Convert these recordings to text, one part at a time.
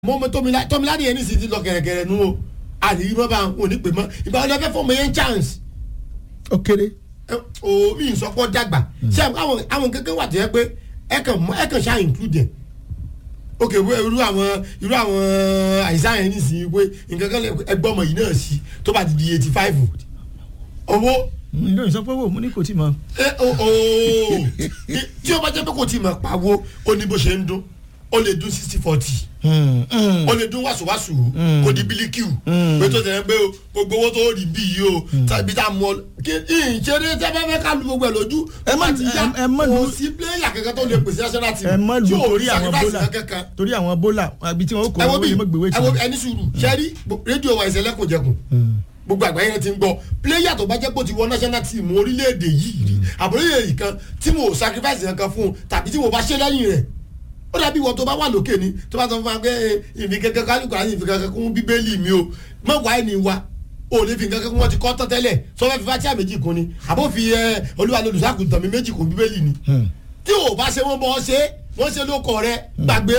mo mọ tómilá tómilá ni yẹn ní sìtì lọ gẹ̀rẹ́gẹ̀rẹ́ nu o àdìrí mọ́ bá ń wò ní pè mọ́ ìgbà wọlé fẹ́ fọmọ yẹn chance ó kéré. o mi sọ pé dàgbà ṣé àwọn àwọn kankan wà tó yẹ pé ẹ kàn mọ ẹ kàn ṣáà include ẹ ok wo irú àwọn irú àwọn àìsàn yẹn nísìnyí pé nǹkan kan lè ẹgbẹ́ ọmọ yìí náà sí tó bá ti di eighty five owó ǹjọ́ ìsọpọ̀ wo mo ní kò tí mọ. ẹ o o tí o bá jẹ́ pé kò tí ì mọ̀ pàwọ́ ó ní bó ṣe ń dún ó lè dún sixty forty ó lè dún wàsùwàsù kò di bílíkìú pé tó tẹ̀lé pé gbogbo owó tó rí bí yìí o tàbí tá a mọ kí ìṣeré tẹ́ bá fẹ́ ká lu gbogbo ẹ̀ lójú Ẹ má- ó ti yá ẹ- ẹ má lu- kò sí pléyà kankan tó lè pèsè national team ẹ mọ lu tí ò torí rí àwọn sacrifice bólà kankan torí àwọn bólà àbí tí wọn kò ẹ wo owó bí yẹn mọ gbèwé ẹ wo tì. ẹni sùúrù sẹ́rí rédíò wa ìṣẹ̀lẹ̀ kò jẹkùn gbogbo àgbáyé yẹn ti ń gbọ́ pléyà tó bá jẹ́ pé ó ti wọ national team orílẹ̀-èdè yìí rí àbúrò yìí kan tí mo sacrifice yẹn kan fún un tàbí tí mo bá ṣe lẹ́yìn rẹ̀ ó dàbí ìwọ tó bá wà lókè ni tó bá sọ fún wa pé ìfi kankan kálukú àti ìfi kankan kún bíbélì mi o mọ wá ẹni wa o lè fi kankan kún wọn ti kọ́ tán tẹ́lẹ̀ sọ fẹ́ fi fatia méjì kún ni àbó fi ẹ olúwa lolùsàkùntàn mi méjì kún bíbélì ni tí o bá ṣe wọn bọ́ ṣe wọ́n ṣe lóko rẹ gbàgbé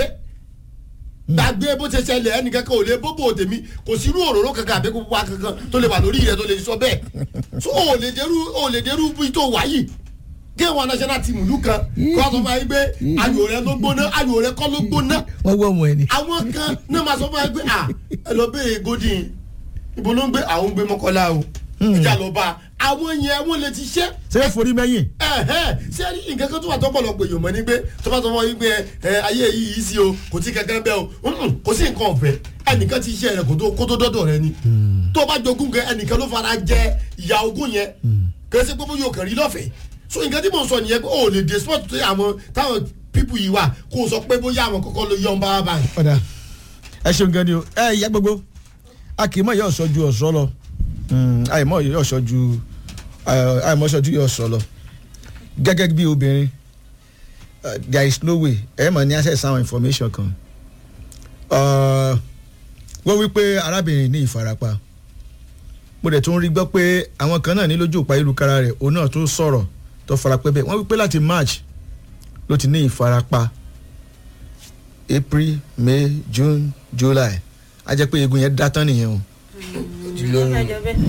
gbàgbé bó ṣe ṣẹlẹ̀ ẹnìkan kan ò lè bóbó tèmi kò sí irú òróró kankan àbí kókó wa kankan tó lè wà lórí rẹ tó lè sọ bẹ́ẹ̀ so o lè dẹrú o lè dẹrú bí tó wà yìí kí wọn national team ìlú kan kó a sọ fún wa yìí pé ayò rẹ ló gbóná ayò rẹ kọ́ ló gbóná wọ́n wọ́ ọmọ ẹ ni. àwọn kan náà máa sọ fún wa pé à ẹ lọ bẹ́ẹ̀ godin ibo ló ń gbé àwọn ń gbé mọ́kànlá o ìjà lọ bá àwọn yẹn wọ́n lè ti ṣẹ́ ṣé é forí mẹ́yìn. ẹhẹn ṣé ní nǹkan kan tó wà tọ́pọ̀lọpọ̀ èèyàn mọ̀ ní pé tó bá sọ fún yín pé ẹ ayé yìí yìí sí o kò sí kankan bẹ́ẹ̀ o mm, kò sí nǹkan ọ̀fẹ́ ẹnìkan ti ṣe rẹ̀ kó tó kó tó dọ́dọ̀ rẹ ni tó o bá jogún kẹ ẹnìkan ló fara jẹ ìyá ogún yẹn kì í ṣe pé bóyá o kàn rí lọ́fẹ̀ẹ́ so nǹkan tí mò ń sọ nìyẹn pé o lè dé sport tó yẹ àwọn táwọn pípù yìí wà kó o sọ pé bóyá àwọn kọ́kọ́ ló yọ ọ́n bá báyìí. ọ̀dà ẹ ṣeun gan ni o ẹ ìyá gbogbo a kì í mọ̀ ìyá ọ̀ṣọ́ ju ọ̀ṣọ́ lọ àìmọ̀ ìyá ọ̀ṣọ́ ju àìmọ̀ ọ̀ṣọ́ ju ìyá ọ̀ṣọ́ lọ gẹ́gẹ́ bí obìnrin uh, there is no way ẹ mọ̀ ní access àwọn information kan Uh, wọ́n wí pé arábìnrin ní ìfarapa mo dẹ̀ tún rí gbọ́ pé àwọn kan náà ní lójú òpá ìlúkara rẹ̀ òun náà tún sọ̀rọ̀ tó farapẹ́ bẹ́ẹ̀ wọ́n wí pé láti march ló ti ní ìfarapa april may june july a jẹ́ pé eegun yẹn dá tán nìyẹn o. ó fẹ́ jọ bẹ́ẹ̀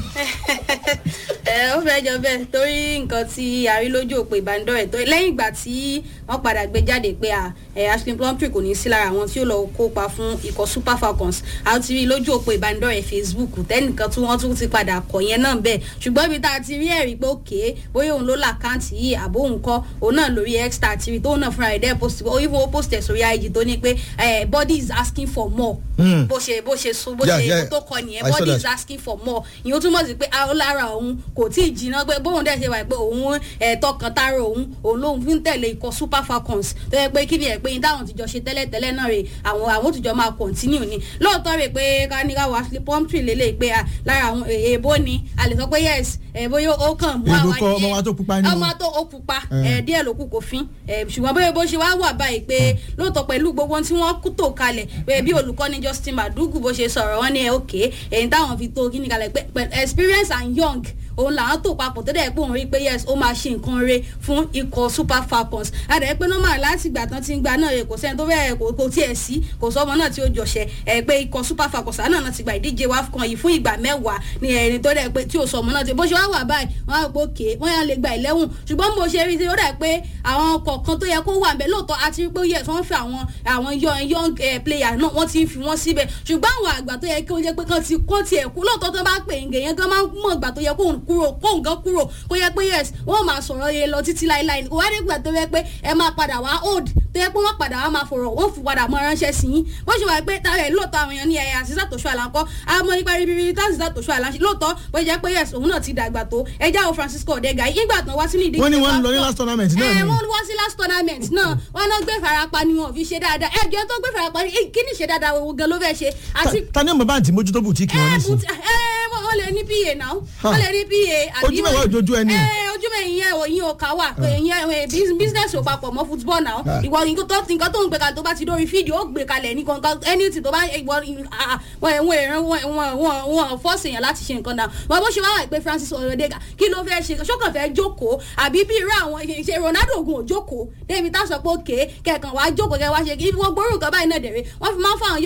ẹ ó fẹ́ jọ bẹ́ẹ̀ torí nǹkan tí a rí lójú òpó ìbánidọ́rẹ̀ tó lẹ́yìn ìgbà tí wọ́n padà gbé jáde pé à ẹ̀ ashley plumtree kò ní sí lára àwọn tí ó lọ kópa fún ikọ̀ super falcons a ti rí lójú òpó ìbánidọ́rẹ̀ facebook tẹ́nìkan tí wọ́n tún ti padà kọ̀ yẹn náà bẹ́ẹ̀ ṣùgbọ́n ibi tá a ti rí ẹ̀rí pé òkè bóyá òun ló là káǹtì yìí àbó òun kọ́ òun náà lórí extra ti rí tóun náà fúnra rẹ̀ dẹ́ post ó even ó post ẹ̀ sórí ig tó ní pé eh, body is asking for more Hmm. bó ṣe bó ṣe so bó Yeah, ṣe yeah. tó kọ nìyẹn I saw body that. is asking for more ìyẹn túmọ̀ sí pé a- lára òun kò tí ì jiná pé bóun dẹ̀ ṣe wà pé òun ẹ̀tọ́ kan tára òun òun lòun fi ń tẹ̀lé ikọ̀ super falcons tó yẹ pé kí ni ẹ̀ pé yín táwọn tìjọ ṣe tẹ́lẹ̀ tẹ́lẹ̀ náà rè àwọn àwọn tìjọ máa continue ni lóòótọ́ rè pé káníkà wá sí pumptree lélẹ̀ pé à, lára àwọn èèbó ni a lè sọ pé yes ẹ̀ bóyá ó kàn mú Èèbó àwa kọ́, díẹ̀. ọmọ wa tó pupa ni o. ọmọ tó ó pupa Eh. ẹ̀ díẹ̀ ló kù kò fín ẹ̀ ṣùgbọ́n bóyá bó ṣe wá wà báyìí pé lóòótọ́ pẹ̀lú gbogbo ohun tí wọ́n kú tó kalẹ̀ pé bí olùkọ́ni justin madugu bó ṣe sọ̀rọ̀ wọn ní ẹ òkè èyí táwọn fi tó kíni kalẹ̀ pé pẹ̀- experience and young òun làwọn tó papọ̀ tó dẹ̀ pé òun rí pé yes ó máa ṣe nǹkan re fún ikọ̀ super falcons àdàá pé normal láti ìgbà tán ti ń gba náà rè kò sẹ́ni tó fẹ́ kò kò tiẹ̀ sí kò sọ́mọ náà tí ó jọṣẹ́ ẹ̀ pé ikọ̀ super falcons àná náà ti gba ìdíje wafcon yìí fún ìgbà mẹ́wàá ní ẹni tó dẹ̀ pé tí ò sọmọ náà ti bó ṣe wá wà báyìí wọ́n á pò ké wọ́n yà lè gba ìlẹ́wùn ṣùgbọ́n mo ṣe rí i ó dà pé àwọn kọ̀ọ̀kan tó yẹ kó wà ńbẹ̀ lóòótọ́ àti rí pé yes wọ́n fi àwọn àwọn young young eh, player náà wọ́n ti ń fi wọ́n síbẹ̀ ṣùgbọ́n àwọn àgbà tó yẹ kí wọ́n jẹ́ pé kán ti kó tiẹ̀ kú lóòótọ́ tó bá pè ń gèyàn gan máa ń mọ̀ ìgbà tó yẹ kóun kúrò kóun gan kúrò kó yẹ pé yes wọ́n máa sọ̀rọ̀ yẹn lọ títí láéláé kò wá dé ìgbà tó yẹ pé ẹ máa padà wá old tó yẹ pé wọ́n padà wá máa fọ̀rọ̀ wọ́n fi padà mọ́ ránṣẹ́ sí yín bó ṣe wà pé táwọn ẹ̀ lóòótọ́ àwọn èèyàn ní ẹ̀yà àṣìṣà tó ṣọ́ àlàkọ́ àmọ́ nípa rírí tá àṣìṣà tó ṣọ́ àlàṣẹ lóòótọ́ bó jẹ́ pé yes òun náà ti dàgbà tó ẹjá o francisco odega ìgbà tán wá sínú ìdíje wọ́n ní wọ́n ń lọ ní WAFCON. last tournament náà ẹ ni. wọ́n wá sí last tournament náà wọ́n náà gbé farapa ni wọn ò fi ṣe dáadáa ẹjọ́ tó gbé farapa ni kí ni ṣe dáadáa wo gan ló fẹ́ ṣe àti Ta- ta ni ọmọ báǹtì mójútó bùtíkì wọn ẹ nísìnyí. but ẹ wọ́n lè ní pa náà Ha. wọ́n lè ní pa Ojú mẹ́wàá ojojú ẹni. ẹ ojú mẹ́yìn yẹn òyìn ò ká wà pé ìyẹn ẹ, bus- business ò papọ̀ mọ́ football náà Ha. ìwọ nǹkan tó nǹkan tó ń gbé kalẹ̀ tó bá ti dórí fídíò ó gbé kalẹ̀ ní kankan anything tó bá ìwọ ah, wọn ẹ̀ wọ́n èrè wọn wọn wọn wọn fọ́ọ̀sì èèyàn láti ṣe nǹkan náà wọn bó ṣe wá wà pé francis oyodega kí ló fẹ́ ṣe ṣọ́kàn fẹ́ jókòó àbí bí irú àwọn ṣe ronaldo ogun ò jókòó débi tá a sọ pé òkè kẹ̀kàn wá jókòó kẹ wá ṣe kí wọ́n gbórúkọ báyìí náà dẹ̀rẹ̀ wọ́n fi máa ń fọ àwọn